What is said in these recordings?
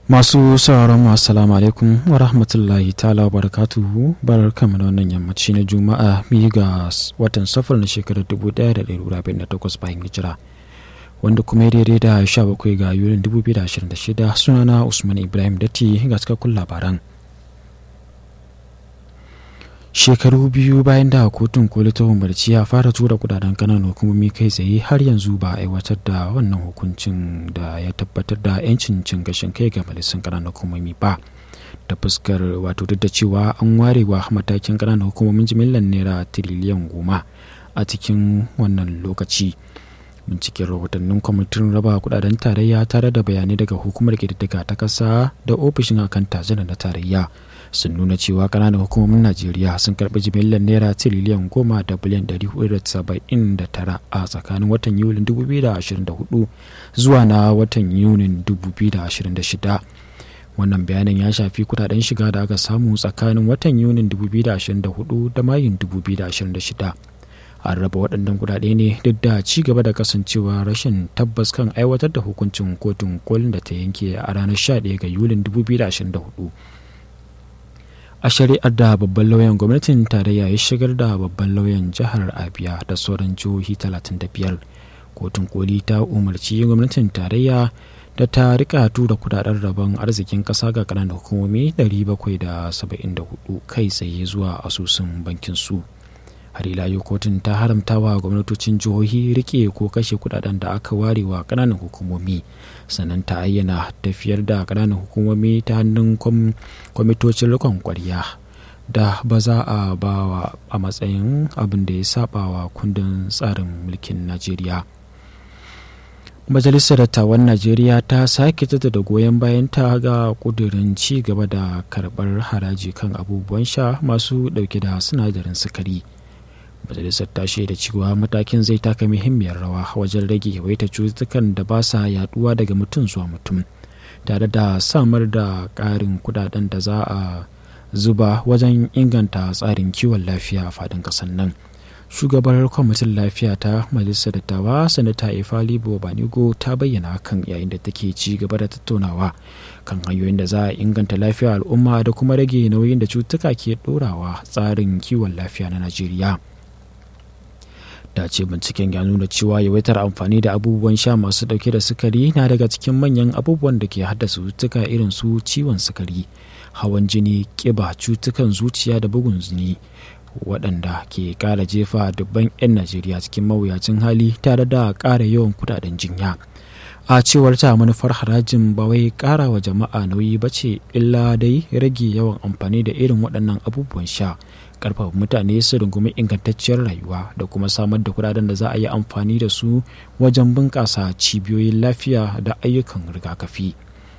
masu sauraron masu salamu alaikum wa rahmatullahi ta'ala barakatuhu bar kama da wannan yammaci na juma'a biyu ga watan safar na shekarar 1448 bayan hijira wanda kuma daidai da 17 ga yulin 2026 sunana usman ibrahim datti ga cikakkun labaran shekaru biyu bayan da kotun koli ta umarci ya fara tura kudaden kananan hukumomi kai tsaye har yanzu ba a aiwatar da wannan hukuncin da ya tabbatar da 'yancin cin gashin kai ga majalisar kananan hukumomi ba ta fuskar wato duk da cewa an ware wa matakin kananan hukumomin jimillar naira tiriliyan goma a cikin wannan lokaci binciken rahotannin kwamitin raba kudaden tarayya tare da bayanai daga hukumar ƙididdiga ta ƙasa da ofishin akan tajana na tarayya sun nuna cewa kananan hukumomin najeriya sun karbi jimillar naira tiriliyan goma da biliyan 479 a tsakanin watan yulin 2024 zuwa na watan yunin 2026 wannan bayanin ya shafi kudaden shiga da aka samu tsakanin watan yunin 2024 da mayun 2026 an raba waɗannan kudade ne duk da ci gaba da kasancewa rashin tabbas kan aiwatar da hukuncin kotun kolin da ta yanke a ranar 11 ga yulin 2024 a shari'ar da babban lauyan gwamnatin tarayya ya shigar da babban lauyan jihar abia da sauran jihohi 35 kotun koli ta umarci gwamnatin tarayya da ta rika tura kudaden rabon arzikin kasa ga kananan hukumomi 774 kai tsaye zuwa asusun bankin su har ila yau kotun ta haramta wa gwamnatocin jihohi rike ko kashe kudaden da aka ware wa kananan hukumomi sannan ta ayyana tafiyar da kananan hukumomi ta hannun kwamitocin rikon kwarya da ba za a ba a matsayin abin da ya saba wa kundin tsarin mulkin najeriya majalisar dattawan najeriya ta sake da goyon bayan ta ga kudirin ci gaba da karbar haraji kan abubuwan sha masu dauke da sinadarin sukari majalisar ta shaida cewa matakin zai taka muhimmiyar rawa wajen rage yawaita cututtukan da ba sa yaduwa daga mutum zuwa mutum tare da samar da ƙarin kudaden da za a zuba wajen inganta tsarin kiwon lafiya a fadin ƙasar nan shugabar kwamitin lafiya ta majalisar dattawa sanata ifali banigo ta bayyana hakan yayin da take ci gaba da tattaunawa kan hanyoyin da za a inganta lafiyar al'umma da kuma rage nauyin da cututtuka ke ɗorawa tsarin kiwon lafiya na najeriya ta ce binciken ya nuna cewa yawaitar amfani da abubuwan sha masu dauke da sukari na daga cikin manyan abubuwan da ke haddasa cututtuka irin su ciwon sukari hawan jini kiba cutukan zuciya da bugun jini waɗanda ke ƙara jefa dubban 'yan najeriya cikin mawuyacin hali tare da ƙara yawan kudaden jinya a cewar ta manufar harajin ba wai ƙara wa jama'a nauyi ba ce illa dai rage yawan amfani da irin waɗannan abubuwan sha karfafa mutane su rungumi ingantacciyar rayuwa da kuma samar da kudaden da za a yi amfani da su wajen bunƙasa cibiyoyin lafiya da ayyukan rigakafi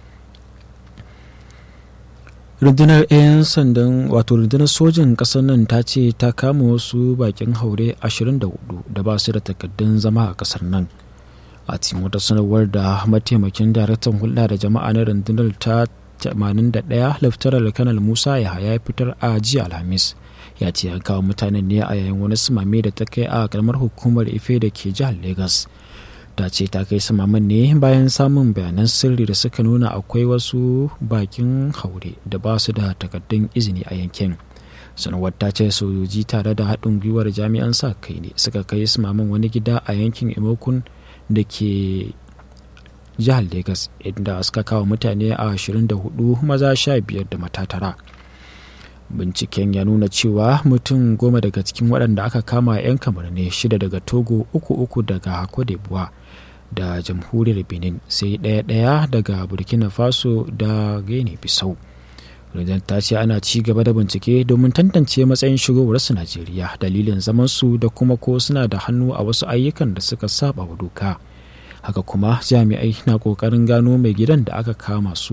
rundunar 'yan sandan wato rundunar sojin ƙasar nan ta ce ta kama wasu bakin haure 24 da ba su da takaddun zama a ƙasar nan a cikin wata sanarwar da mataimakin daraktan hulɗa da jama'a na rundunar ta 81 laftarar kanal musa yahaya fitar a jiya alhamis ya ce an kawo mutanen ne a yayin wani sumame da ta kai a karamar hukumar ife da ke jihar lagos ta ce ta kai sumaman ne bayan samun bayanan sirri da suka nuna akwai wasu bakin haure da ba su da takaddun izini a yankin sanarwar ta ce sojoji tare da haɗin gwiwar jami'an sa kai ne suka kai sumaman wani gida a yankin imokun da ke jihar lagos inda suka kawo mutane a 24 maza 15 da mata tara binciken ya nuna cewa mutum goma daga cikin waɗanda aka kama 'yan kamar ne shida daga togo uku uku daga d'Ivoire da jamhuriyar benin sai ɗaya ɗaya daga burkina faso da guinea bissau rundunar ta ce ana ci gaba da bincike domin tantance matsayin shigowarsu najeriya dalilin zamansu da kuma ko suna da hannu a wasu ayyukan da suka saba wa doka haka kuma jami'ai na kokarin gano mai gidan da aka kama su